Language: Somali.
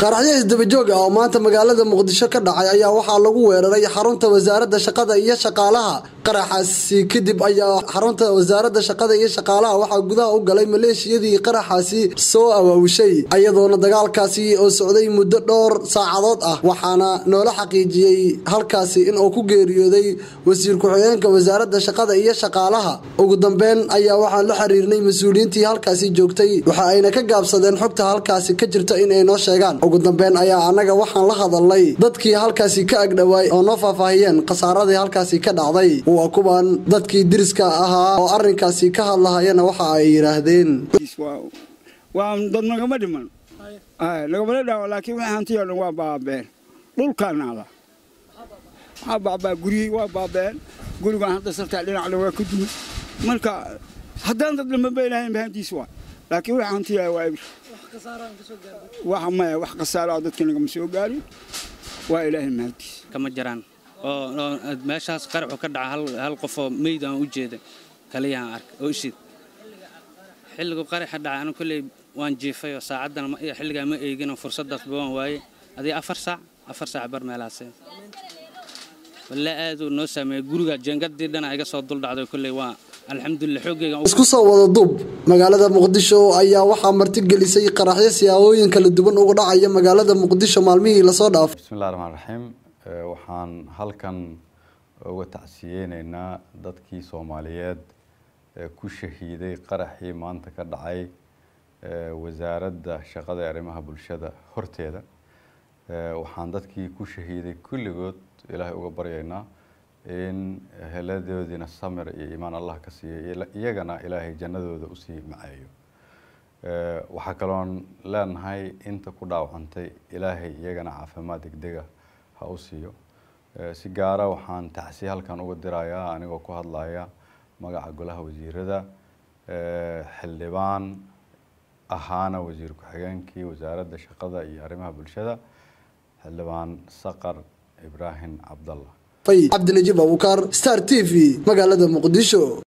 qaraxyo isdabajoog ah oo maanta magaalada muqdisho ka dhacay ayaa waxaa lagu weeraray xarunta wasaaradda shaqada iyo shaqaalaha qaraxaasi kadib ayaa xarunta wasaaradda shaqada iyo shaqaalaha waxaa gudaha u galay maleeshiyadii qaraxaasi soo awaawishay iyadoona dagaalkaasi oo socday muddo dhowr saacadood ah waxaana noola xaqiijiyey halkaasi in uu ku geeriyooday wasiir ku-xigeenka wasaaradda shaqada iyo shaqaalaha ugu dambeyn ayaa waxaan la xiriirnay mas-uuliyiintii halkaasi joogtay waxa ayna ka gaabsadeen xogta halkaasi ka jirta in ay noo sheegaan ugu dambeyn ayaa annaga waxaan la hadalnay dadkii halkaasi ka agdhowaay oo noo faahfaahiyeen khasaaradii halkaasi ka dhacday waa kuwan dadkii diriska ahaa oo arrinkaasi ka hadlahayana waxa ay yidhaahdeen waa dad nagama dhiman lagamala dhaawo laakiin wixii hantiyo dhan waa baabeen dhulkaanaala waxaa baabaa guryihii waa baabeen gurigaan hadda sartaa dhinacna waa ka dumay marka haddaan dad lama beenahayn bahantiis waa laakiin wixii hantiya waa ibir wax maya wax khasaaro dadka nagama soo gaarin waa ilaahay mahaddiis kama jiraan oo meeshaas qaraxu ka dhaca hal qofoo meyd aan u jeeda kaliyahan arka oo ishid xilligu qaraxa dhaca anu kolley waan jiifay oo saacaddan xilligaa ma eegino fursaddaasba waan waaye adii afar saac afar saac bar meelahaase walla aaduu noo saameeyey guriga jeengardii dhana iga soo duldhacday kolley waa alxamdulilah xoogayga isku soo wada duub magaalada muqdisho ayaa waxaa martigelisay qaraxyo siyaabooyin kala duwan uga dhacaya magaalada muqdisho maalmihii lasoo dhaafay bismillahi raxmaan raxiim waxaan halkan uga tacsiyeyneynaa dadkii soomaaliyeed ee ku shahiiday qaraxii maanta ka dhacay wasaaradda shaqada ee arrimaha bulshada horteeda waxaan dadkii ku shahiiday kulligood ilaahay uga baryaynaa in heladoodiina samir iyo iimaan allah ka siiya iyagana ilaahay jannadooda usii maceeyo waxaa kaloon leenahay inta ku dhaawacantay ilaahay iyagana caafimaad degdega ha u siiyo si gaara waxaan tacsi halkan uga dirayaa anigoo ku hadlaya magaca golaha wasiirada xildhibaan ahaana wasiir ku-xigeenkii wasaaradda shaqada iyo arrimaha bulshada xildhibaan saqar ibraahim cabdallah cabdinajiib abuukar star t v magaalada muqdisho